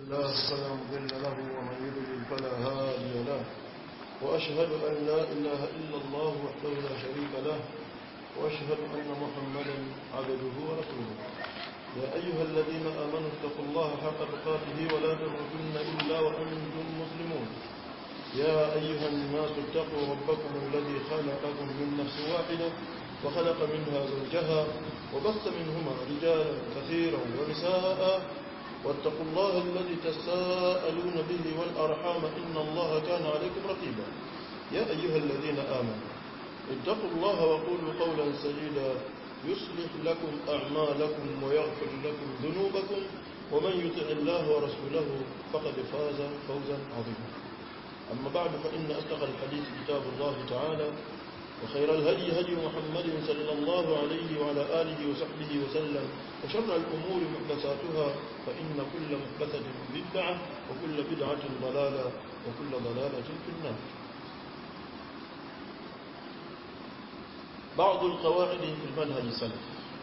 الله فلا مضل له ومن يضلل فلا هادي له وأشهد أن لا إله إلا الله وحده لا شريك له وأشهد أن محمدا عبده ورسوله يا أيها الذين آمنوا اتقوا الله حق تقاته ولا تموتن إلا وأنتم مسلمون يا أيها الناس اتقوا ربكم الذي خلقكم من نفس واحدة وخلق منها زوجها وبث منهما رجالا كثيرا ونساء واتقوا الله الذي تساءلون به والأرحام إن الله كان عليكم رقيبا يا أيها الذين آمنوا اتقوا الله وقولوا قولا سديدا يصلح لكم أعمالكم ويغفر لكم ذنوبكم ومن يطع الله ورسوله فقد فاز فوزا عظيما أما بعد فإن أصدق الحديث كتاب الله تعالى وخير الهدي هدي محمد صلى الله عليه وعلى آله وصحبه وسلم وشر الأمور محدثاتها فإن كل محدثة بدعة وكل بدعة ضلالة وكل ضلالة في النار بعض القواعد في المنهج السلف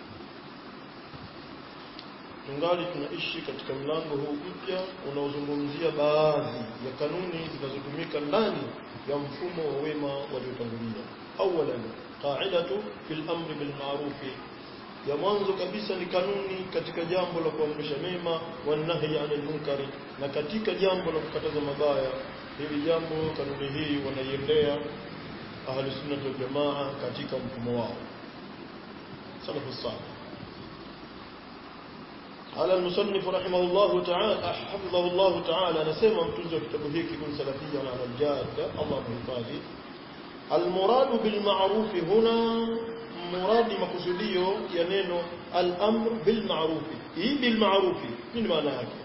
tungali tunaishi katika mlango huu mpya unaozungumzia baadhi ya kanuni zinazotumika ndani ya mfumo wa wema waliotangulia awalan qa'idatu fil amri bil ma'ruf ya mwanzo kabisa ni kanuni katika jambo la kuamrisha mema wa nahyi 'anil munkari na katika jambo la kukataza mabaya hili jambo kanuni hii wanaiendea ahli sunna wal jamaa katika mfumo wao salafu salih على المصنف رحمه الله تعالى حفظه الله تعالى نسمع متنزل كتابه هيك يكون سلفيا على الجادة الله محفظه المراد بالمعروف هنا مراد مقصوديو ينينو الأمر بالمعروف إيه بالمعروف من معنى هكذا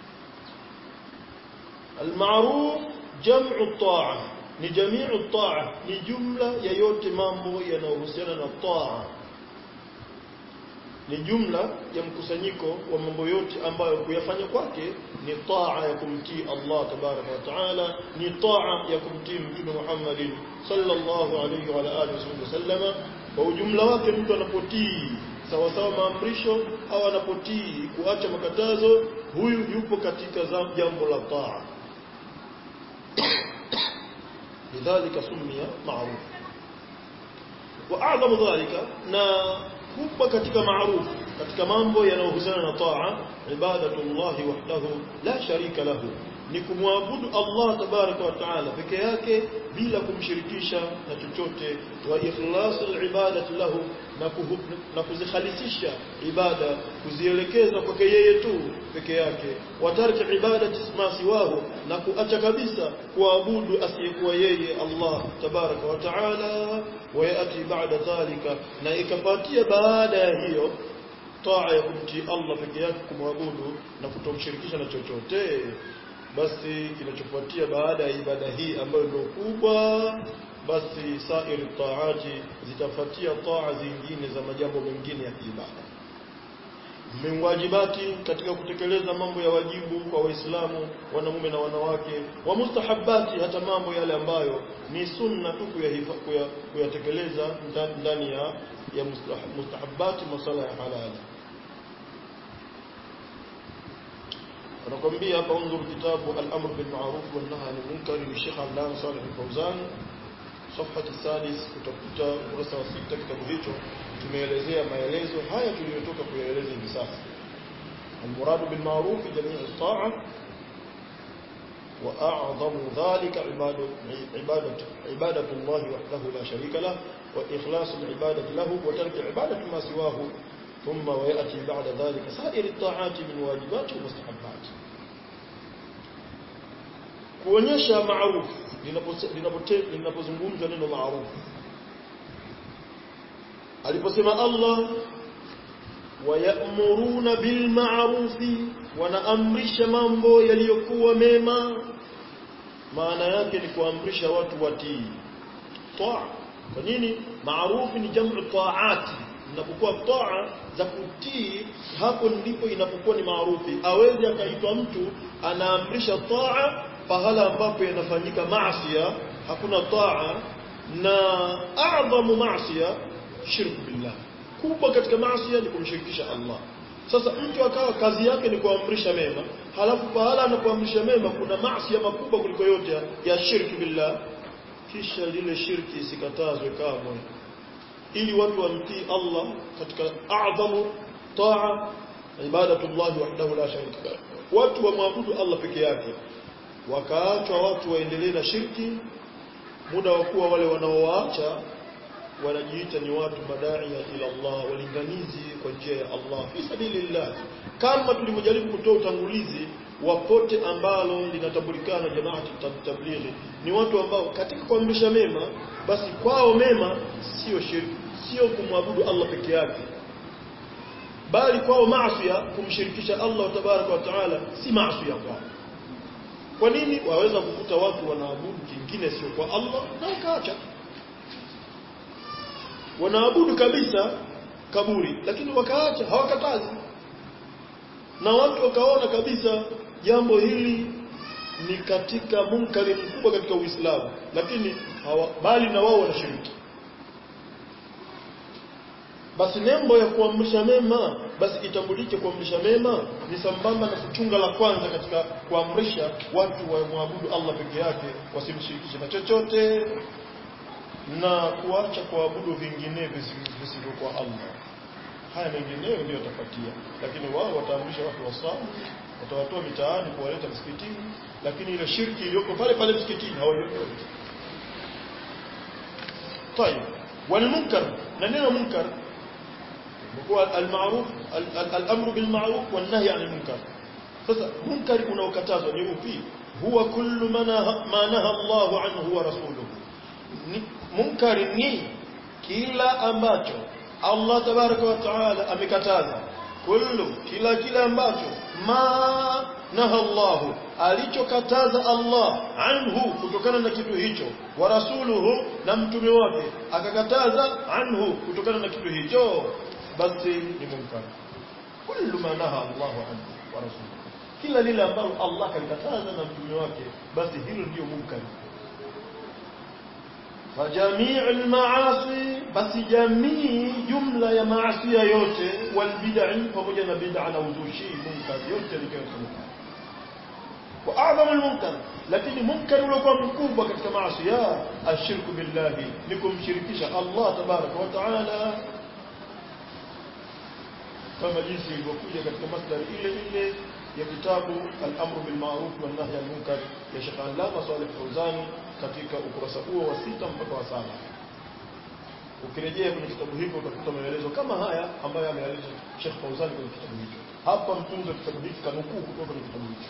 المعروف جمع الطاعة ni jamiu taa ni jumla ya yote mambo yanayohusiana na taa ni jumla ya mkusanyiko wa mambo yote ambayo kuyafanya kwake ni taa ya kumtii Allah tabaraka wa taala ni taa ya kumtii mtume Muhammad sallallahu alayhi wa alihi wasallam kwa ujumla wake mtu anapotii sawa sawa maamrisho au anapotii kuacha makatazo huyu yupo katika jambo la taa lidhalika sumia ma'ruf wa a'zamu dhalika na kubwa katika maarufu katika mambo yanayohusiana na taa ibadatullahi wahdahu la sharika lahu ni kumwabudu Allah tabaraka wa taala peke yake bila kumshirikisha na chochote wa ikhlasul ibadati lahu na, na kuzikhalisisha ibada kuzielekeza kwake yeye tu peke yake watarki ibadati ma siwahu na kuacha kabisa kuabudu asiyekuwa yeye Allah tabaraka wa taala wayati baada dhalika na ikapatia baada ya hiyo taa ya kumtii Allah peke yake kumwabudu na kutomshirikisha na chochote basi kinachofuatia baada ya ibada hii ambayo ndio kubwa basi sairi taati zitafuatia taa zingine za majambo mengine ya ibada miwajibati katika kutekeleza mambo ya wajibu kwa waislamu wanamume na wanawake wa mustahabati hata mambo yale ambayo ni sunna tu kuyatekeleza ndani ya ya mustahabati masala ya halali anakwambia hapa unzur kitabu al-amr bil ma'ruf wan nahy anil munkar ni Sheikh Abdullah Salih al-Fawzan صفحه الثالث utakuta ukurasa wa sita kitabu hicho tumeelezea maelezo haya tuliyotoka kuyaeleza hivi sasa المراد بالمعروف جميع الطاعه واعظم ذلك عباده عباده عباده الله وحده لا شريك له واخلاص العباده له وترك عباده ما سواه ثم ويأتي بعد ذلك سائر الطاعات من واجبات ومستحبات kuonyesha maarufu linapozungumzwa neno maarufu aliposema Allah wayamuruna bil ma'rufi wanaamrisha mambo yaliyokuwa mema maana yake ni kuamrisha watu watii taa kwa nini maarufu ni jamu taati inapokuwa taa za kutii hapo ndipo inapokuwa ni maarufi awezi akaitwa mtu anaamrisha taa pahala ambapo yanafanyika maasiya hakuna taa na a'dhamu maasiya shirku billah kubwa katika maasiya ni kumshirikisha Allah sasa mtu akawa kazi yake ni kuamrisha mema halafu pahala anapoamrisha mema kuna maasi makubwa kuliko yote ya, ya shirki billah kisha lile shirki isikatazwe kamwe ili watu wamtii Allah katika a'dhamu taa ibadatullah wahdahu la sharika lahu watu wamwabudu Allah peke yake wakaachwa watu waendelee na shirki muda wa kuwa wale wanaowaacha wanajiita ni watu madaia ila Allah walinganizi kwa njia ya Allah fi sabilillah kama tulivyojaribu kutoa utangulizi wa pote ambalo linatambulikana jamaati tablighi ni watu ambao katika kuamrisha mema basi kwao mema sio shirki sio kumwabudu Allah peke yake bali kwao maasi kumshirikisha Allah tabaraka wa taala si maasi kwao kwa nini waweza kukuta watu wanaabudu kingine sio kwa Allah na wakaacha wanaabudu kabisa kaburi lakini wakaacha hawakatazi na watu wakaona kabisa jambo hili ni katika munkari mkubwa katika Uislamu lakini hawa, bali na wao wanashiriki basi nembo ya kuamrisha mema basi itambulike kuamrisha mema ni sambamba na kuchunga la kwanza katika kuamrisha watu wamwabudu Allah peke yake wasimshirikishe na chochote na kuacha kuabudu vingine visivyokuwa Allah haya mengineyo ndio yatafuatia lakini wao wataamrisha watu wasali watawatoa mitaani kuwaleta msikitini lakini ile shirki iliyoko pale pale msikitini hawaioni طيب والمنكر na neno munkar kwa almaruf al-amru bil ma'ruf wan nahy 'anil munkar sasa munkar unaokatazwa ni upi huwa kullu ma naha Allah anhu wa rasuluhu munkari ni kila ambacho Allah tabaraka wa taala amekataza kullu kila kila ambacho ma naha Allah alichokataza Allah anhu kutokana na kitu hicho wa rasuluhu na mtume wake akakataza anhu kutokana na kitu hicho basi ni munkar kullu ma naha Allah anhu wa rasuluhu kila lile ambalo Allah kalikataza na mtume wake basi hilo ndio munkar فجميع المعاصي بس جميع جملة يا معصية yote والبدع pamoja na bid'a na uzushi munkar yote ni kitu munkar واعظم المنكر lakini munkar uliokuwa mkubwa katika maasi ashirku billahi ni kumshirikisha Allah tabaraka wa taala kama jinsi ilivyokuja katika masdar ile ile ya kitabu al-amru bil ma'ruf wan nahy anil munkar ya Sheikh Allama Saleh Fawzani katika ukurasa huo wa sita mpaka wa saba ukirejea kwenye kitabu hicho utakuta maelezo kama haya ambayo ameeleza Sheikh Fawzani kwenye kitabu hicho hapa mtunzo kitabu hiki kanukuu kutoka kwenye kitabu hicho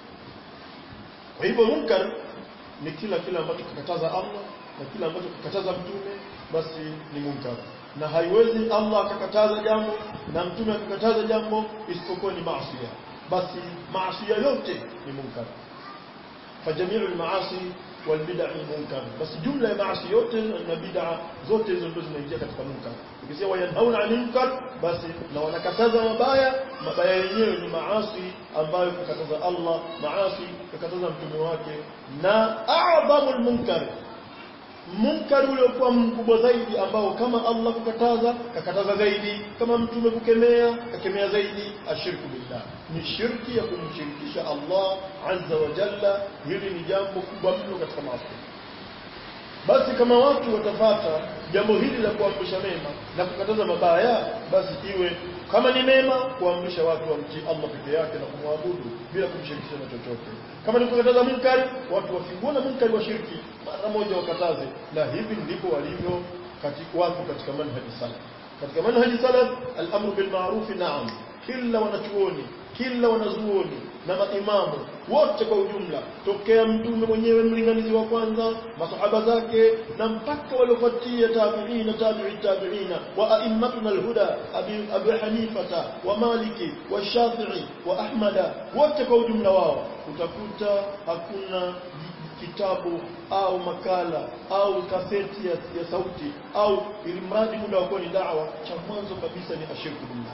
kwa hivyo munkar ni kila kila ambacho kikataza Allah na kila ambacho kikataza mtume basi ni munkar na haiwezi Allah akakataza jambo na mtume akakataza jambo isipokuwa ni maasi basi maasi yote ni munkar فجميع المعاصي والبدع munkar basi jumla ya maasi yote na bid'a zote hizo ndizo zinaingia katika munkar ukisema wayanhauna 'anil munkar basi na wanakataza mabaya mabaya yenyewe ni maasi ambayo kakataza Allah maasi kakataza mtume wake na a'dhamul munkar munkar uliokuwa mkubwa zaidi ambao kama Allah kukataza kakataza zaidi kama mtume kukemea kakemea zaidi ashirku billah ni shirki ya kumshirikisha Allah azza wa jalla hili ni jambo kubwa mno katika maasi basi kama watu watafata jambo hili la kuamrisha mema na kukataza mabaya basi iwe kama ni mema kuamrisha watu wamtii Allah peke yake na kumwabudu bila kumshirikisha na chochote kama ni kukataza munkari watu wakiuona munkari wa shirki mara moja wakataze na hivi ndivyo walivyo katika watu katika manhaji salaf katika manhaji salaf al-amru bil ma'ruf na'am kila wanachuoni kila wanazuoni na maimamu wote kwa ujumla tokea mtume mwenyewe mlinganizi wa kwanza masahaba zake na mpaka waliofuatia tabi'ina tabi'i tabi'ina wa a'immatuna al-huda abi abi hanifata wa maliki wa shafi'i wa ahmada wote kwa ujumla wao utakuta hakuna kitabu au makala au kaseti ya, ya sauti au ili mradi muda wa ni dawa cha mwanzo kabisa ni ashirku billah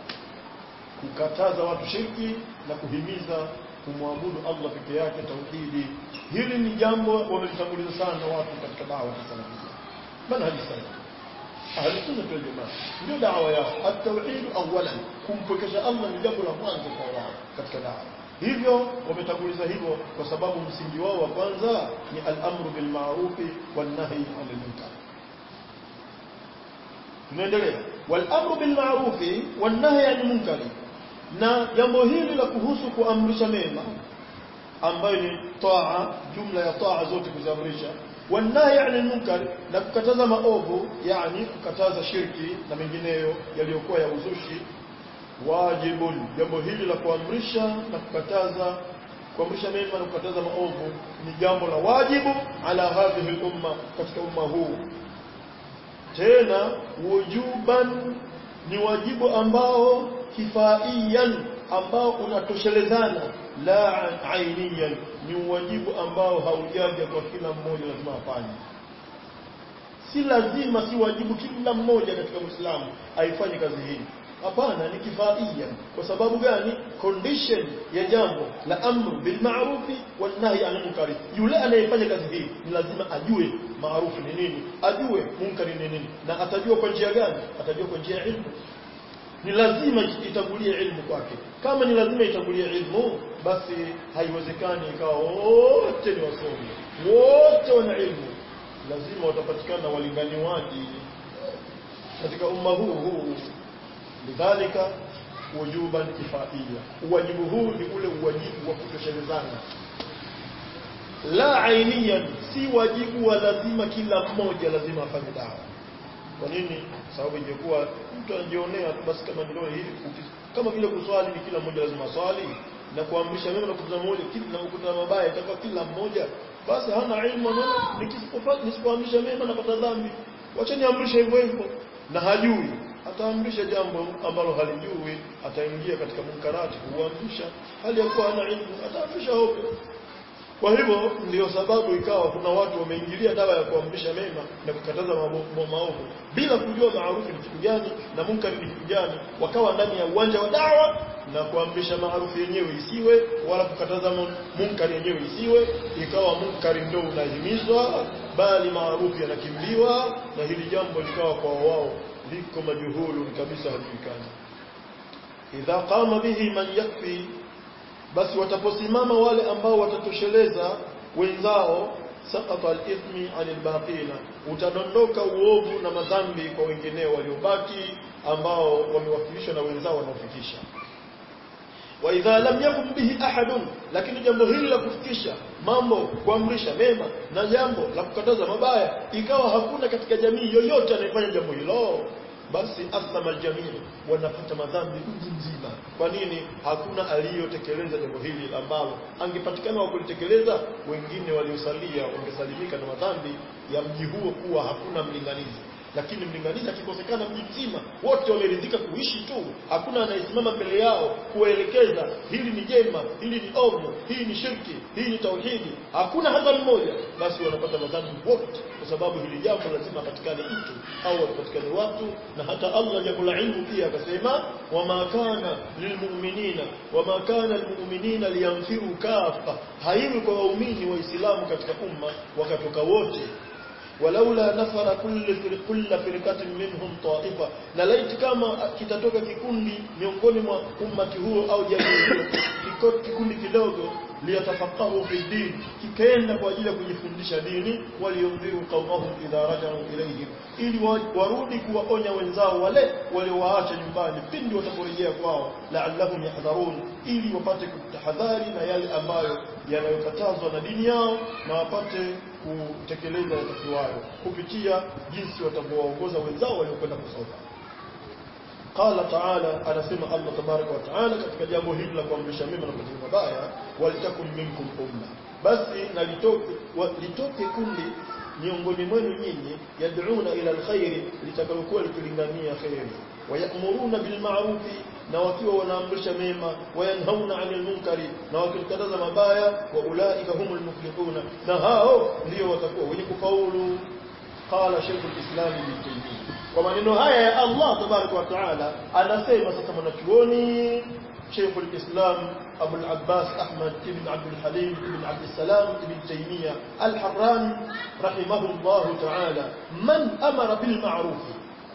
kukataza watu shirki na kuhimiza kumwabudu Allah peke yake tauhidi hili ni jambo wamelitanguliza sana watu katika dawa ya salafia manhaji salaf ahli sunna wal jamaa ndio dawa yao at-tauhid awalan kumpwekesha Allah ni jambo la mwanzo kwa wao katika dawa hivyo wametanguliza hivyo kwa sababu msingi wao wa kwanza ni al-amru bil ma'ruf wan nahy 'anil munkar tunaendelea wal amru bil ma'ruf wan nahy 'anil munkar na jambo hili la kuhusu kuamrisha mema ambayo ni taa jumla ya taa zote kuziamrisha wanahi anil munkar na kukataza maovu yani kukataza shirki na mengineyo yaliyokuwa ya uzushi wajibun jambo hili la kuamrisha na kukataza kuamrisha mema na kukataza maovu ni jambo la wajibu ala hadhihi umma katika umma huu tena wujuban ni wajibu ambao kifaiyan ambao unatoshelezana la ainiyan ni wajibu ambao haujaja kwa kila mmoja lazima afanye si lazima si wajibu kila mmoja katika Uislamu aifanye kazi hii hapana ni kifaia kwa sababu gani condition ya jambo la amru bil ma'rufi wan nahy anil munkari yule anayefanya kazi hii ni lazima ajue maarufu ni nini ajue munkari ni nini na atajua kwa njia gani atajua kwa njia ya ilmu ni lazima itangulie ilmu kwake kama ni lazima itangulie ilmu basi haiwezekani ikawa wote ni wasomi wote wana ilmu lazima watapatikana walinganiwaji katika umma huu huu lidhalika wujuban kifaia uwajibu huu ni ule uwajibu wa kutoshelezana la ainiyan si wajibu wa lazima kila mmoja lazima afanye dawa kwa nini sababu ingekuwa mtu anajionea basi kama ndio hivi kama vile kuswali ni kila mmoja lazima swali na kuamrisha mema na kukataza moja na kukataza mabaya itakuwa kila mmoja basi hana ilmu na nisipofanya nisipoamrisha mema napata dhambi wacha niamrishe hivyo hivyo na hajui ataamrisha jambo ambalo halijui ataingia katika munkarati kuamrisha hali ya kuwa hana ilmu ataamrisha ovyo kwa hivyo ndio sababu ikawa kuna watu wameingilia dawa ya kuamrisha mema na kukataza maovu bila kujua maarufu ni kitu gani na munkari ni kitu gani, wakawa ndani ya uwanja wa dawa na kuamrisha maarufu yenyewe isiwe wala kukataza munkari yenyewe isiwe, ikawa munkari ndio unahimizwa bali maarufu yanakimbiwa, na hili jambo likawa kwa wao liko majuhulu kabisa, hajulikani. Idha qama bihi man yakfi basi wataposimama wale ambao watatosheleza wenzao saqata al-ithmi 'anil baqina utadondoka uovu na madhambi kwa wengineo waliobaki ambao wamewakilishwa na wenzao wanaofikisha wa idha lam yakun bihi ahadun lakini jambo hili la kufikisha mambo kuamrisha mema na jambo la kukataza mabaya ikawa hakuna katika jamii yoyote anayefanya jambo hilo basi athama aljamii wanapata madhambi mji mzima kwa nini hakuna aliyotekeleza jambo hili ambalo angepatikana wa kulitekeleza wengine waliosalia wangesalimika na madhambi ya mji huo kuwa hakuna mlinganizi lakini mlinganizi akikosekana mji mzima wote wameridhika kuishi tu hakuna anayesimama mbele yao kuwaelekeza hili ni jema hili ni ovu hii ni shirki hii ni tauhidi hakuna hata mmoja basi wanapata madhambi wote kwa sababu hili jambo lazima patikane mtu au wapatikane watu na hata Allah jambo la ilmu pia akasema wama kana lilmu'minina wama kana lilmu'minina liyamfiru kafa haiwi kwa waumini waislamu katika umma wakatoka wote walaula nafara kulli kulla firqatin minhum ta'ifa na laiti kama kitatoka kikundi miongoni mwa ummati huo au jamii hiyo kikundi kidogo liyatafaqahu fi din kikaenda kwa ajili ya kujifundisha dini waliomdhiru qaumahum idha rajau ilayhim ili warudi kuwaonya wenzao wale waliowaacha nyumbani pindi wataporejea kwao la'allahum yahdharun ili wapate kutahadhari na yale ambayo yanayokatazwa na dini yao na wapate kutekeleza yatakiwayo kupitia jinsi watavyowaongoza wenzao waliokwenda kusoma qala ta'ala anasema Allah tabaraka wa taala katika jambo hili la kuamrisha mema na kukataza mabaya walitakum minkum umma basi na litoke litoke kundi miongoni mwenu nyinyi yad'una ila alkhair litakalokuwa likilingania khairi wayamuruna bil ma'rufi na wakiwa wanaamrisha mema wayanhauna 'anil munkari na wakikataza mabaya wa ulaika humul muflihuna na hao ndio watakuwa wenye kufaulu qala shaykh al-islam ibn taymiyyah kwa maneno haya ya Allah tabaraka wa taala anasema sasa mwanachuoni شيخ الإسلام أبو العباس أحمد بن عبد الحليم بن عبد السلام بن تيمية الحراني رحمه الله تعالى من أمر بالمعروف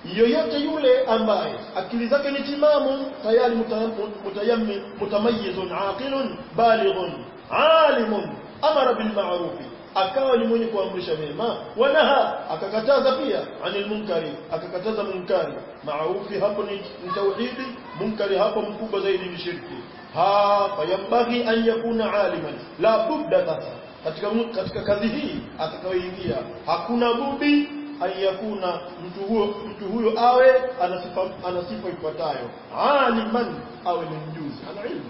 yoyote yule ambaye akili zake ni timamu tayari mutayammi mutamayyizun aqilun balighun alimun amara bil ma'ruf akawa ni mwenye kuamrisha mema wanaha akakataza pia anil munkari akakataza munkari maarufi hapo ni tauhidi munkari hapo mkubwa zaidi ni shirki ha fayambaghi an yakuna aliman la budda sasa katika katika kazi hii atakayoingia hakuna budi an yakuna mtu huyo mtu huyo awe anasifa anasifa ifuatayo aliman awe ni mjuzi ana ilmu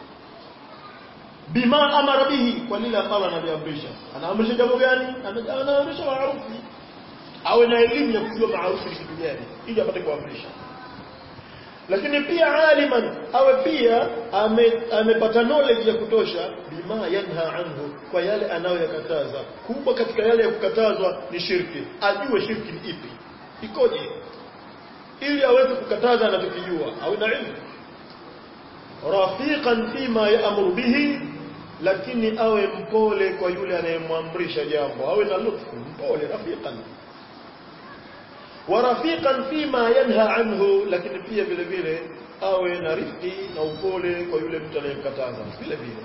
bima amara bihi kwa lile ambalo analiamrisha anaamrisha jambo gani anaamrisha maarufi awe na elimu ya kujua maarufi ni kitu gani ili apate kuamrisha lakini pia aliman awe pia amepata ame knowledge ya kutosha bima yanha anhu kwa yale anayoyakataza kubwa katika yale ya kukatazwa ni shirki ajue shirki ni ipi ikoje ili aweze kukataza anachokijua awe na ilmu rafiqan fima ya'muru bihi lakini awe mpole kwa yule anayemwamrisha jambo awe na lutfu mpole rafiqan wa rafiqan fima yanha anhu lakini pia vile vile awe na rifqi na upole kwa yule mtu anayemkataza vile vile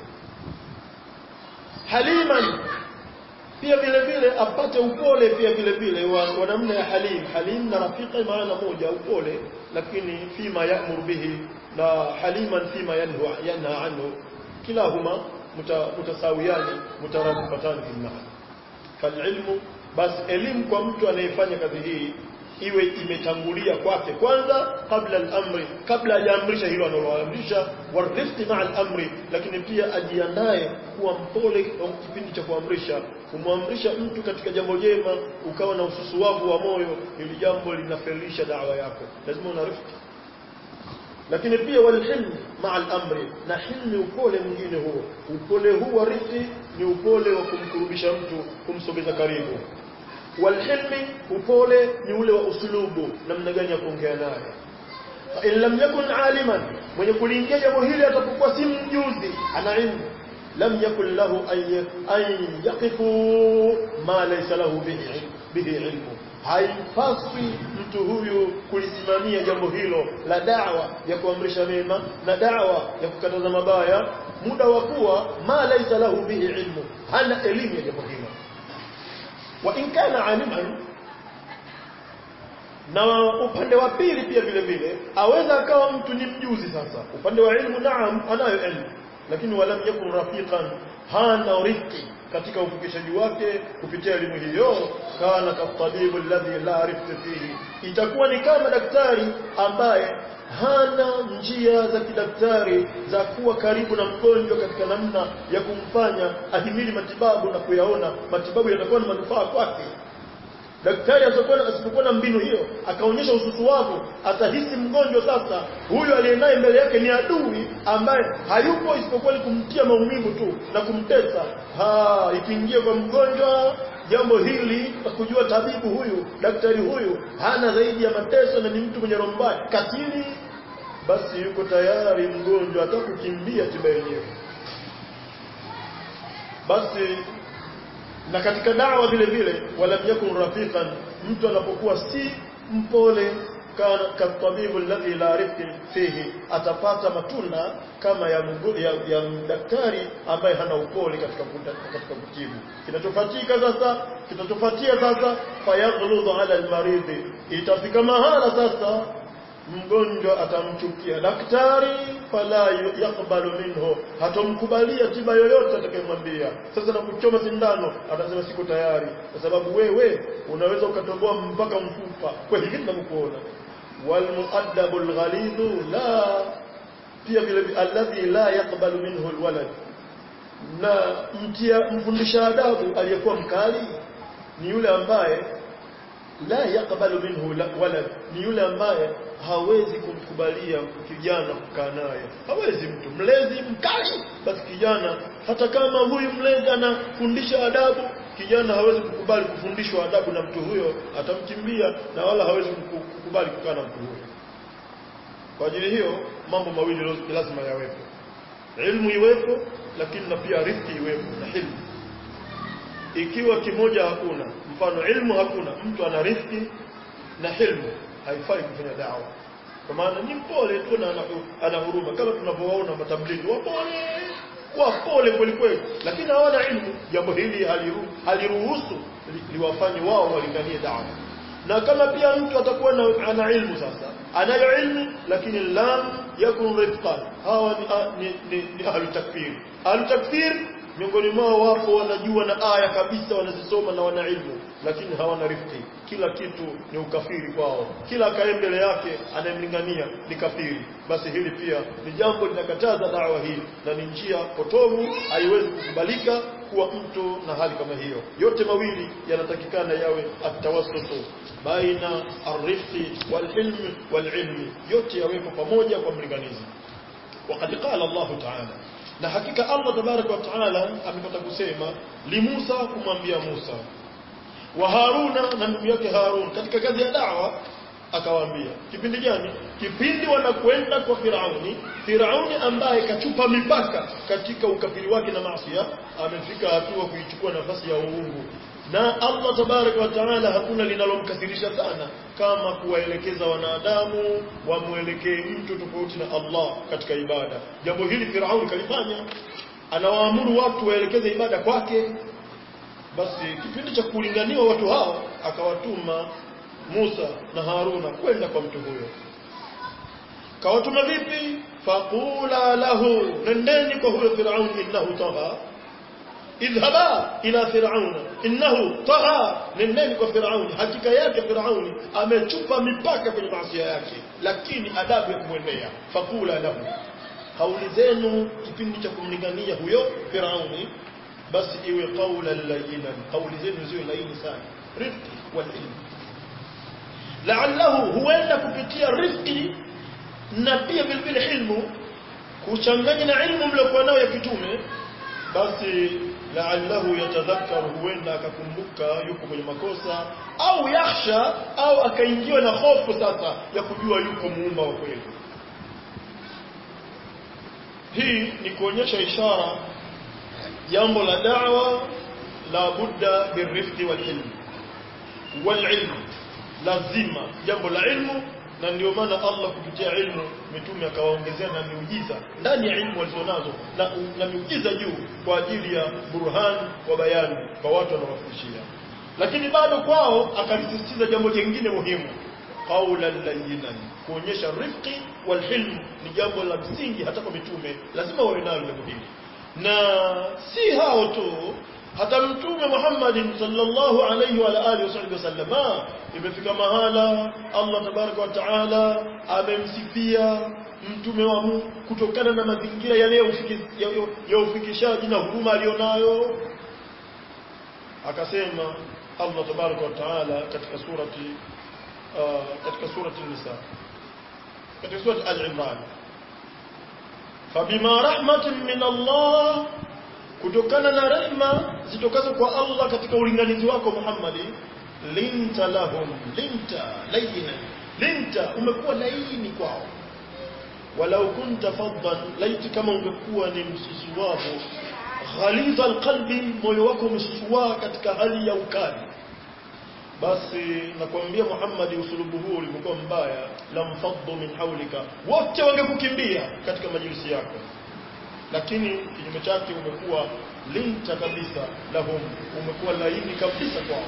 haliman pia vile vile apate upole pia vile vile wa, wa namna ya halim halim na rafiqa maana moja upole lakini fima ya'mur bihi na haliman fima yanha yanha anhu kilahuma mutasawiyani mutaradifatan fi maana falilmu basi elimu kwa mtu anayefanya kazi hii iwe imetangulia kwake kwanza kabla al-amri kabla hajaamrisha hilo analoamrisha warifqi ma'a al-amri lakini pia ajiandae kuwa mpole kwa kipindi cha kuamrisha kumwamrisha mtu katika jambo jema ukawa na ususuwavu wa moyo ili jambo linafelisha dawa yako lazima una rifqi lakini pia walhilm ma'a al-amri na hilmi upole mwingine huo upole huu wa rifqi ni upole wa kumkurubisha mtu kumsogeza karibu walhilmi upole ni ule wa usulubu namna gani ya kuongea naye fa in lam yakun aliman mwenye kuliingia jambo hili atapokuwa si mjuzi ana ilmu lam yakun lahu an yaqifu ma laysa lahu bihi bihi ilmu haipaswi mtu huyu kulisimamia jambo hilo la dawa ya kuamrisha mema na dawa ya kukataza mabaya muda wa kuwa ma laysa lahu bihi ilmu hana elimu ya jambo hilo wa in kana aliman na upande wa pili pia vile vile aweza akawa mtu ni mjuzi sasa upande wa ilmu naam anayo ilmu lakini walam yakun rafiqan hana rifqi katika ufikishaji wake kupitia elimu hiyo kana katabibu alladhi la rifqa fihi itakuwa ni kama daktari ambaye hana njia za kidaktari za kuwa karibu na mgonjwa katika namna ya kumfanya ahimili matibabu na kuyaona matibabu yatakuwa na manufaa kwake daktari asipokuwa na mbinu hiyo akaonyesha ususuwavu atahisi mgonjwa sasa huyu aliyenaye mbele yake ni adui ambaye hayupo isipokuwa ni kumtia maumivu tu na kumtesa ha ikiingia kwa mgonjwa jambo hili kujua tabibu huyu daktari huyu hana zaidi ya mateso na ni mtu mwenye roho mbaya katili basi yuko tayari mgonjwa atakukimbia tiba yenyewe basi na katika dawa vile vile walam yakun rafiqan mtu anapokuwa si mpole kana katabibu alladhi la rifqi fihi atapata matunda kama ya, mgu, ya, ya daktari ambaye hana upole katika katika kutibu kinachofuatika sasa kitachofuatia sasa fayaghludhu ala almaridhi itafika mahala sasa mgonjwa atamchukia daktari fala yakbalu minhu hatomkubalia tiba yoyote atakayemwambia sasa na kuchoma sindano atasema siko tayari kwa sababu wewe unaweza ukatoboa mpaka mfupa kwa hivi tunamkuona walmuaddabu alghalidhu la pia vile alladhi la yakbalu minhu alwalad na mtia mfundisha adabu aliyekuwa mkali ni yule ambaye la yakbalu minhu walad ni yule ambaye hawezi kumkubalia kijana kukaa naye hawezi mtu mlezi mkali basi kijana hata kama huyu mlezi anafundisha adabu kijana hawezi kukubali kufundishwa adabu na mtu huyo atamkimbia na wala hawezi kukubali kukaa na mtu huyo kwa ajili hiyo mambo mawili lazima yawepo ilmu iwepo lakini na pia rifiki iwepo na hilmu ikiwa kimoja hakuna mfano ilmu hakuna mtu ana rifiki na hilmu haifai kufanya dawa kwa maana ni mpole tu na ana huruma kama tunavyowaona matablighi wapole wapole kweli kweli lakini hawana ilmu jambo hili haliru, haliruhusu liwafanye wao walinganie dawa na kama pia mtu atakuwa na, ana ilmu sasa anayo ilmu lakini lam yakun rifqan hawa ni, ni, ni, ni ahlu takfir ahlu takfir miongoni mwao wapo wanajua na aya kabisa wanazisoma na wana ilmu lakini hawana rifqi kila kitu ni ukafiri kwao kila akae mbele yake anayemlingania ni kafiri basi hili pia ni jambo linakataza dawa hii na ni njia potovu haiwezi kukubalika kuwa mtu na hali kama hiyo yote mawili yanatakikana yawe atawassutu baina arifqi walhilmi walilmi yote yawepo pamoja kwa mlinganizi وقد قال الله تعالى na hakika Allah tabaraka wa taala amepata kusema li Musa kumwambia Musa wa Haruna na ndugu yake Harun katika kazi ya dawa akawaambia kipindi gani kipindi wanakwenda kwa Firauni Firauni ambaye kachupa mipaka katika ukafiri wake na maasi amefika hatua kuichukua nafasi ya uungu na Allah tabaraka wa taala hakuna linalomkasirisha sana kama kuwaelekeza wanadamu wamwelekee mtu tofauti na Allah katika ibada jambo hili Firauni kalifanya anawaamuru watu waelekeze ibada kwake basi kipindi cha kulinganiwa watu hao akawatuma Musa na Haruna kwenda kwa mtu huyo kawatuma vipi faqula lahu nendeni kwa huyo Firauni innahu tagha idhhaba ila firauna innahu tagha nendeni kwa firauni hakika yake firauni amechupa mipaka kwenye maasi yake lakini adabu ya kumwendea faqula lahu kauli zenu kipindi cha kumlingania huyo firauni basi iwe qawlan layyinan kauli zenu ziwe laini sana rifqi wal ilm la'allahu huenda kupitia rifqi na pia vile vile ilmu kuchanganya na ilmu mliokuwa nayo ya kitume basi la'allahu yatadhakkaru huenda akakumbuka yuko kwenye makosa au yakhsha au akaingiwa na hofu sasa ya kujua yuko muumba wa kweli hii ni kuonyesha ishara jambo la da'wa la budda birifqi wal ilm wal ilm lazima jambo la ilmu na ndio maana Allah kupitia ilmu mitume akawaongezea na miujiza ndani ya ilmu walizonazo na, na miujiza juu kwa ajili ya burhan wa bayani kwa watu wanaowafundishia lakini bado kwao akalisisitiza jambo jingine muhimu qaulan layyinan kuonyesha rifqi wal hilm ni jambo la msingi hata kwa mitume lazima wawe nalo jambo hili na si hao tu hata mtume Muhammad sallallahu alayhi wa alihi wasallam imefika mahala Allah tabaraka wa taala amemsifia mtume wa Mungu kutokana na mazingira yale ya ufikishaji na huruma alionayo akasema Allah tabaraka wa taala katika surati uh, katika surati nisa katika surati al-imran fabima rahmatin min Allah kutokana na rehma zitokazo kwa Allah katika ulinganizi wako Muhammad linta lahum linta layina linta umekuwa laini kwao walau kunta faddan laiti kama ungekuwa ni msusuwavu ghaliza alqalbi moyo wako umesusua katika hali ya ukali basi nakwambia Muhammad usulubu huu ulivyokuwa mbaya lamfaddu min hawlika wote wangekukimbia katika majlisi yako lakini kinyume chake umekuwa linta kabisa lahum umekuwa laini kabisa kwao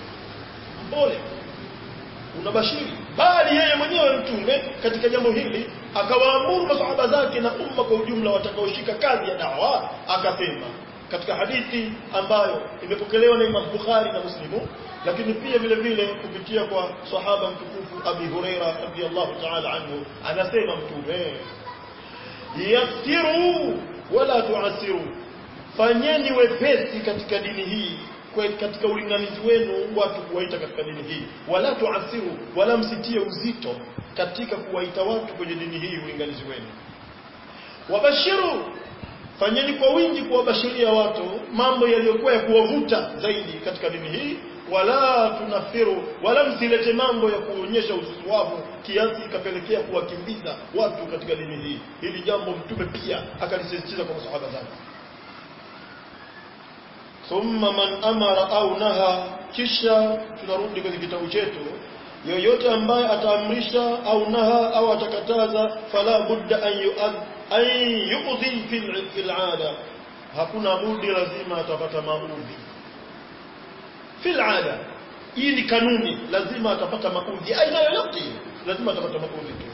mpole unabashiri bali yeye mwenyewe mtume katika jambo hili akawaamuru masahaba zake na umma kwa ujumla watakaoshika kazi ya dawa akasema katika hadithi ambayo imepokelewa na Imam Bukhari na Muslimu lakini pia vile vile kupitia kwa sahaba mtukufu Abi Huraira radhiyallahu ta'ala anhu anasema mtume yassiru wala tuasiru fanyeni wepesi katika dini hii katika ulinganizi wenu watu kuwaita katika dini hii wala tuasiru wala msitie uzito katika kuwaita watu kwenye dini hii ulinganizi wenu wabashiru fanyeni kwa wingi kuwabashiria watu mambo yaliyokuwa ya kuwavuta zaidi katika dini hii wala tunafiru wala msilete mambo ya kuonyesha ususuwavu kiasi ikapelekea kuwakimbiza watu katika dini hii hili jambo mtume pia akalisisitiza kwa masahaba zake thumma man amara au naha kisha tunarudi kwenye kitabu chetu yoyote ambaye ataamrisha au naha au atakataza fala budda an yu'ad an yu'dhi fil fil 'ada hakuna budi lazima atapata maudhi fil 'ada hii ni kanuni lazima atapata maudhi aina yoyote lazima atapata maudhi tu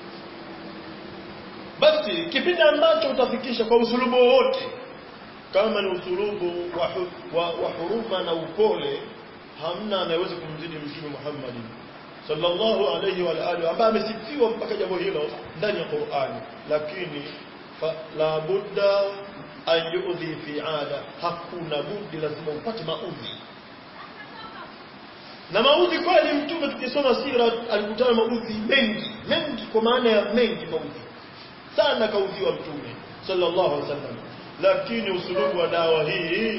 basi kipindi ambacho utafikisha kwa usulubu wowote kama ni usulubu wa, hu, wa, wa huruma na upole hamna anayeweza kumzidi mtume Muhammad sallallahu alayhi wa alihi ambaye amesifiwa mpaka jambo hilo ndani ya Qur'ani lakini fa, la budda an yu'dhi fi ada hakuna budi lazima upate maudhi na maudhi kweli mtume tukisoma sira alikutana maudhi mengi mengi kwa maana ya mengi maudhi sana kaudhiwa mtume sallallahu alaihi wasallam lakini usulubu wa dawa hii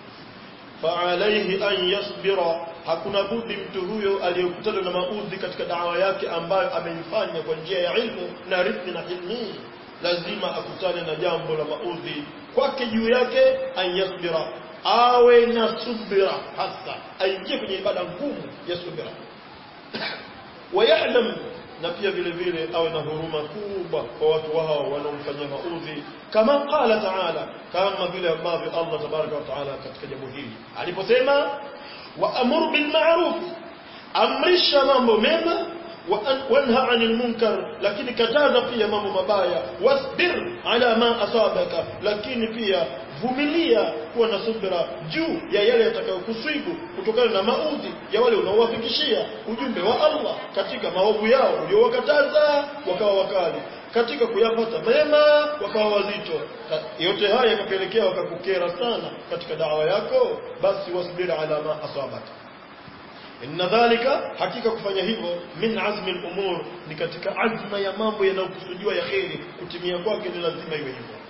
فعليه أن يصبر hakuna budi mtu huyo aliyekutana na maudhi katika dawa yake ambayo ameifanya kwa njia ya ilmu na rifqi na hilmi lazima akutane na jambo la maudhi kwake juu yake an yasbira awe na subira hasa aingie kwenye ibada ngumu ya subira wayalam na pia vile vile awe na huruma kubwa kwa watu wao wanaomfanyia maudhi kama qala taala kama vile ambavyo Allah tabaraka wa taala katika jambo hili aliposema waamur bil ma'ruf amrisha mambo mema wanha anil munkar lakini kataza pia mambo mabaya wasbir ala ma asabaka lakini pia vumilia kuwa na subira juu ya yale yatakayokusibu kutokana na maudhi ya wale unaowafikishia ujumbe wa Allah katika maovu yao uliowakataza wakawa wakali katika kuyapata mema wakawa wazito yote haya yakapelekea wakakukera sana katika dawa yako basi wasbir ala ma asabaka inna dhalika hakika kufanya hivyo min azmi al-umur ni katika azma ya mambo yanayokusudiwa ya kheri kutimia kwake ni lazima iwe hivyo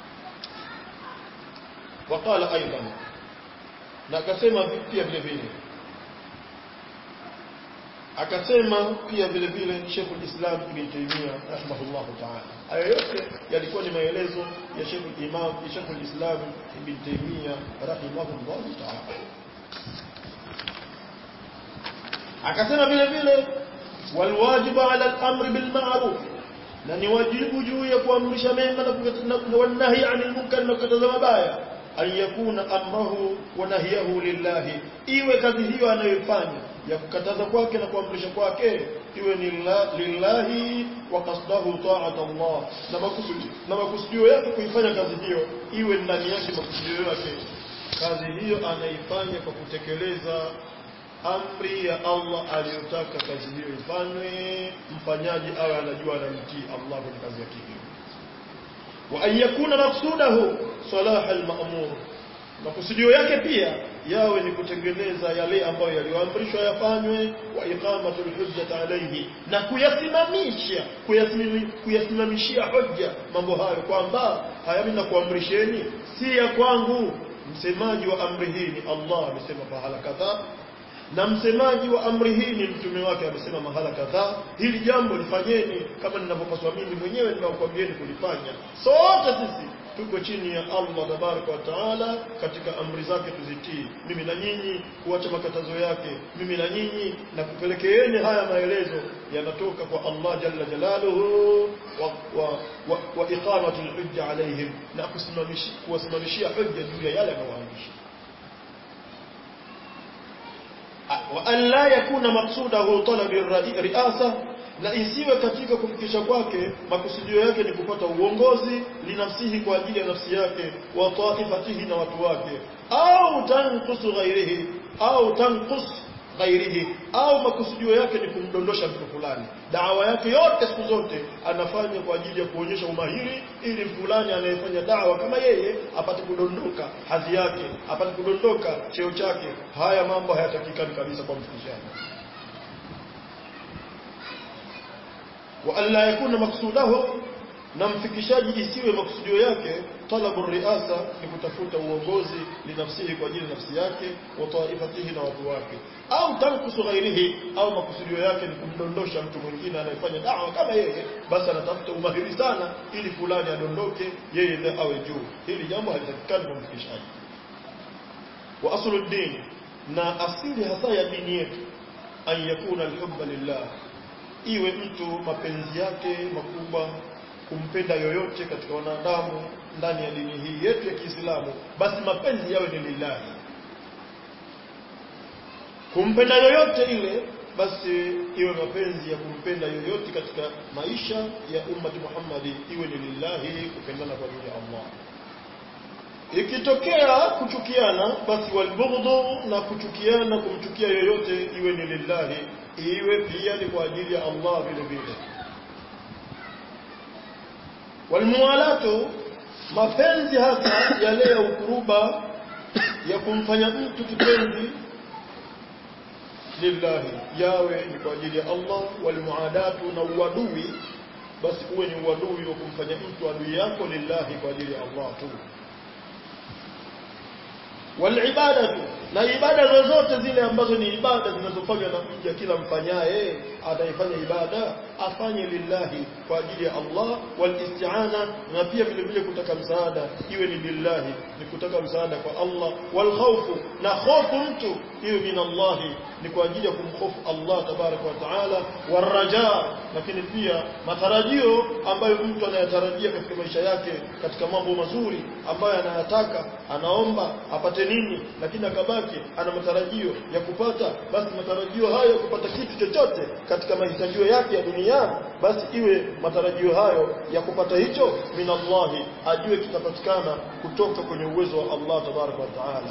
waqala aidan na akasema pia vile vile akasema pia vile vile Sheikh al-Islam Ibn Taymiyyah rahimahullah ta'ala haya yote yalikuwa ni maelezo ya Sheikh al-Imam Sheikh al-Islam Ibn Taymiyyah rahimahullah ta'ala akasema vile vile walwajibu ala al-amri bil ma'ruf na ni wajibu juu ya kuamrisha mema na wanahi anil munkar na kukataza mabaya an yakuna amrahu wa nahyahu lillahi iwe kazi hiyo anayoifanya ya kukataza kwake na kuamrisha kwake iwe ni lillahi wa qasdahu ta'at Allah na makusudi na makusudio yake kuifanya kazi hiyo iwe ndani yake makusudio yake kazi hiyo anaifanya kwa kutekeleza amri ya Allah aliyotaka kazi hiyo ifanywe mfanyaji awe anajua anamtii Allah kwenye kazi yake hiyo wa an yakuna maqsudahu salah al-ma'mur makusudio yake pia yawe ni kutengeneza yale ambayo yaliyoamrishwa yafanywe wa iqamatu al-hujjati alayhi na kuyasimamisha kuyasimamishia hoja mambo hayo kwamba haya mimi nakuamrisheni si ya kwangu msemaji wa amri hii ni Allah amesema pahala kadhaa na msemaji wa amri hii ni mtume wake amesema mahala kadhaa hili jambo lifanyeni kama ninavyopaswa mimi mwenyewe ninakwambieni kulifanya sote sisi tuko chini ya Allah tabaraka wa taala katika amri zake tuzitii mimi na nyinyi kuacha makatazo yake mimi na nyinyi na kupelekeeni haya maelezo yanatoka kwa Allah jalla jalaluhu wa, wa, wa, wa iqamatu alhujja alaihim na kusimamishia kuwasimamishia hujja juu ya yale anayoamrisha wa an la yakuna maqsudahu talab riasa na isiwe katika kufikisha kwake makusudio yake ni kupata uongozi linafsihi kwa ajili ya nafsi yake wa taifatihi na watu wake au tanqusu ghairihi au tanqus ghairihi au makusudio yake ni kumdondosha mtu fulani dawa yake yote siku zote anafanya kwa ajili ya kuonyesha umahiri ili fulani anayefanya dawa kama yeye apate kudondoka hadhi yake apate kudondoka cheo chake haya mambo hayatakikani kabisa kwa mfikishaji wa alla yakuna maksudahu na mfikishaji isiwe maksudio yake talabu riasa ni kutafuta uongozi linafsihi kwa ajili ya nafsi yake wa taifatihi na watu wake au tankusu ghairihi au makusudio yake ni kumdondosha mtu mwingine anayefanya dawa kama yeye basi anatafuta umahiri sana ili fulani adondoke yeye ndiye awe juu hili jambo halitakikani kwa mfikishaji wa aslu din na asili hasa ya dini yetu an yakuna alhubba lillah iwe mtu mapenzi yake makubwa kumpenda yoyote katika wanadamu ndani ya dini hii yetu ya Kiislamu basi mapenzi yawe ni lillahi kumpenda yoyote ile basi iwe mapenzi ya kumpenda yoyote katika maisha ya ummati Muhammadi iwe ni lillahi kupendana kwa ajili ya Allah ikitokea kuchukiana basi walbughdhu na kuchukiana kumchukia yoyote iwe ni lillahi iwe pia ni kwa ajili ya Allah vile vile walmuwalatu mapenzi hasa yale ya ukuruba ya kumfanya mtu kipenzi lillahi yawe ni kwa ajili ya Allah walmuadatu na uadui basi uwe ni uadui wa kumfanya mtu adui yako lillahi kwa ajili ya Allah tu walibadatu na ibada zozote zile ambazo ni ibada zinazofanywa na mja kila mfanyaye ataifanya ibada afanye lillahi kwa ajili ya Allah walisti'ana na pia vile vile kutaka msaada iwe ni lillahi ni kutaka msaada kwa Allah walkhawfu na hofu mtu iwe min Allah ni kwa ajili ya kumhofu Allah tabaraka wa taala waraja lakini pia matarajio ambayo mtu anayatarajia katika maisha yake katika mambo mazuri ambayo anayataka anaomba apate nini lakini akabaki ana matarajio ya kupata basi matarajio hayo ya kupata kitu chochote katika mahitajio yake ya duniani basi iwe matarajio hayo ya kupata hicho min Allah ajue kitapatikana kutoka kwenye uwezo wa Allah tabaraka wa taala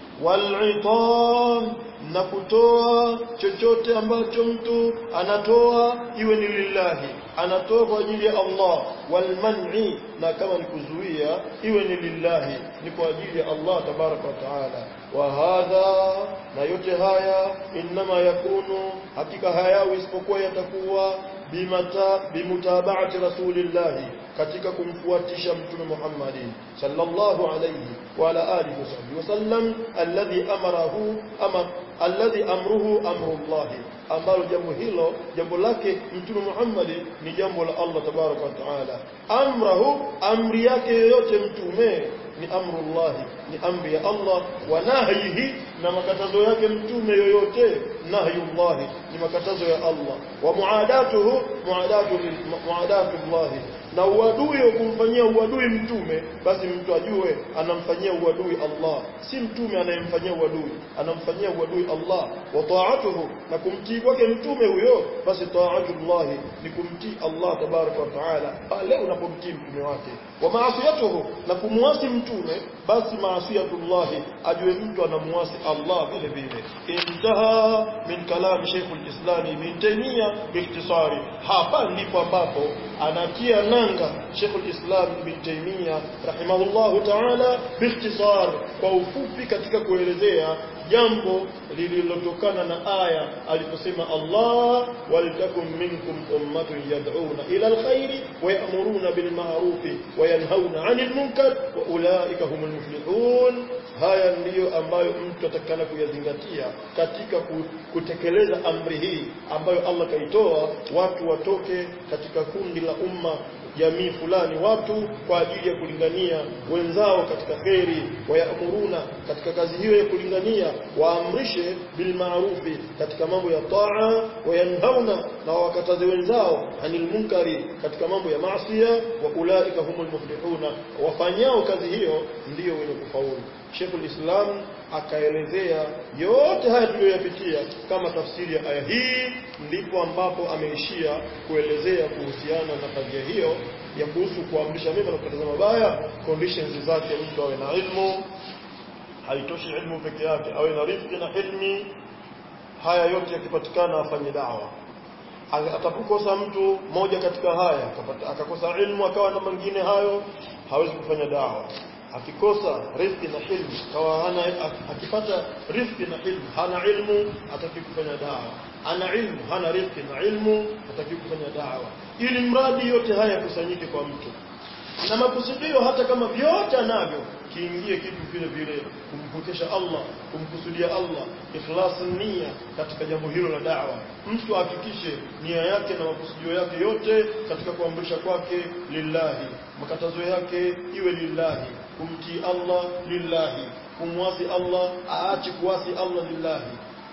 walitam na kutoa chochote ambacho mtu anatoa iwe ni lillahi anatoa kwa ajili ya Allah walman'i na kama ni kuzuia iwe ni lillahi ni kwa ajili ya Allah tabaraka wa taala wa hadha na yote haya inma yakunu hakika hayawi isipokuwa yatakuwa bimata bimutaba'ati rasulillahi katika kumfuatisha mtume Muhammad sallallahu alayhi wa ala alihi wasallam alladhi amarahu ama alladhi amruhu amru Allah ambalo jambo hilo jambo lake mtume Muhammad ni jambo la Allah tabaraka wa taala amrahu amri yake yoyote mtume ni amrullah ni amri ya Allah wa nahyihi na makatazo yake mtume yoyote nahyullah ni makatazo ya Allah wa muadatuhu muadatu muadatu Allah na uadui wa kumfanyia uadui mtume basi mtu ajue anamfanyia uadui Allah si mtume anayemfanyia uadui anamfanyia uadui Allah wa ta'atuhu na kumtii kwake mtume huyo basi ta'atullah ni kumtii Allah tabaraka wa taala pale unapomtii mtume wake wa maasiyatuhu na kumwasi mtume basi maasiyatullah ajue mtu anamuasi Allah vile vile intaha min kalam Sheikh al-Islam Ibn Taymiyyah biikhtisari hapa ndipo ambapo anatia nanga Sheikh al-Islam Ibn Taymiyyah rahimahullah ta'ala biikhtisar kwa ufupi katika kuelezea jambo lililotokana na aya aliposema Allah waltakum minkum ummatun yad'una ila alkhairi wa ya'muruna bil ma'ruf wa yanhauna 'anil munkar wa ulaika humul muflihun haya ndiyo ambayo mtu atakana kuyazingatia katika kutekeleza amri hii ambayo Allah kaitoa watu watoke katika kundi la umma jamii fulani watu kwa ajili ya kulingania wenzao katika kheri wayamuruna katika kazi hiyo ya kulingania waamrishe bil maarufi katika mambo ya taa wayanhauna na wakataze wenzao anil munkari katika mambo ya maasiya wa ulaika humul muflihuna wafanyao kazi hiyo ndiyo wenye kufaulu Sheikhul Islam akaelezea yote haya tuliyoyapitia kama tafsiri ya aya hii ndipo ambapo ameishia kuelezea kuhusiana na kadhia hiyo ya kuhusu kuamrisha mema na kukataza mabaya conditions zake mtu awe na ilmu haitoshi ilmu peke yake awe na rifiki na hilmi haya yote yakipatikana afanye dawa atapokosa mtu moja katika haya akakosa ilmu akawa na mengine hayo hawezi kufanya dawa akikosa riziki na ilmu kawa hana akipata riziki na ilmu hana ilmu hataki kufanya dawa ana ilmu hana riziki na ilmu hataki kufanya dawa ili mradi yote haya yakusanyike kwa mtu na makusudio hata kama vyote anavyo kiingie kitu vile vile kumvukisha Allah kumkusudia Allah ikhlas nia katika jambo hilo la da'wa mtu ahakikishe nia yake na makusudio yake yote katika kuamrisha kwake lillahi makatazo yake iwe lillahi kumtii Allah lillahi kumwasi Allah aache kuasi Allah lillahi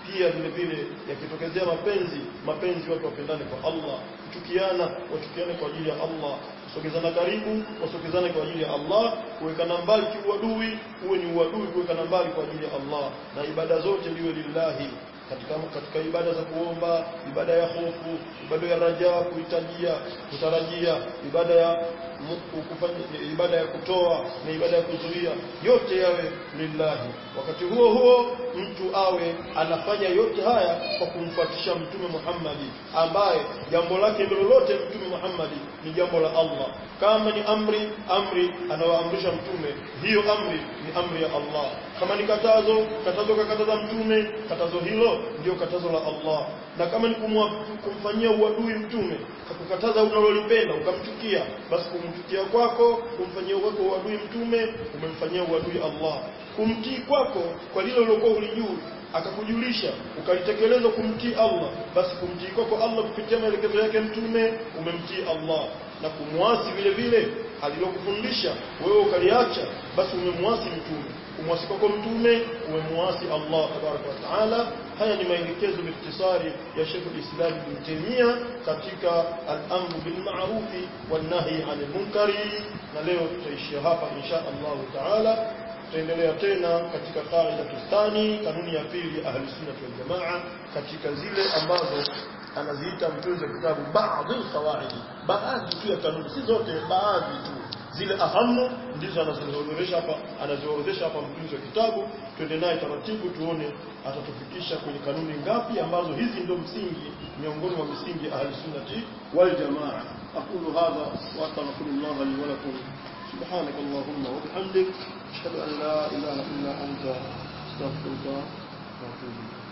pia vile vile yakitokezea mapenzi mapenzi watu wapendane kwa Allah kuchukiana wachukiane kwa ajili ya Allah kusogezana karibu wasogezane kwa ajili ya Allah kuwekana mbali kiuadui uwe ni uadui kuwekana mbali kwa ajili ya Allah na ibada zote liwe lillahi katika katika ibada za kuomba ibada ya hofu ibada ya raja kuhitajia kutarajia ibada ya kufanya ibada ya kutoa na ibada ya kuzuia yote yawe lillahi wakati huo huo mtu awe anafanya yote haya kwa kumfuatisha mtume Muhammadi ambaye jambo lake lolote mtume Muhammadi ni jambo la Allah kama ni amri amri anawaamrisha mtume hiyo amri ni amri ya Allah kama ni katazo katazo kakataza mtume katazo hilo ndio katazo la Allah na kama ni kumwa, kumfanyia uadui mtume akukataza unalolipenda ukamchukia basi kumchukia kwako kumfanyia kwako uadui mtume umemfanyia uadui Allah kumtii kwako kwa lile lilokuwa ulijui akakujulisha ukalitekeleza kumtii Allah basi kumtii kwako Allah kupitia maelekezo yake mtume umemtii Allah na kumwasi vile vile alilokufundisha wewe ukaliacha basi umemwasi mtume kumwasi kwako mtume umemwasi Allah tabaraka wa taala haya ni maelekezo bikhtisari ya Sheikh al-Islam Ibn Taymiyyah katika al-amru bil ma'ruf wan nahy 'anil munkari na leo tutaishia hapa insha Allah taala tutaendelea tena katika qaida tustani kanuni ya pili ahli sunna wal jamaa katika zile ambazo anaziita mtunzi wa kitabu baadhi alqawaid baadhi tu ya kanuni si zote baadhi tu zile ahamu ndizo anazoorodhesha hapa anazoorodhesha hapa mtunzi wa kitabu twende naye taratibu tuone atatufikisha kwenye kanuni ngapi ambazo hizi ndio msingi miongoni mwa misingi ahli sunnati wal jamaa aqulu hadha wa astaghfirullah li wa lakum سبحانك اللهم وبحمدك أشهد أن لا إله إلا أنت أستغفرك وأتوب إليك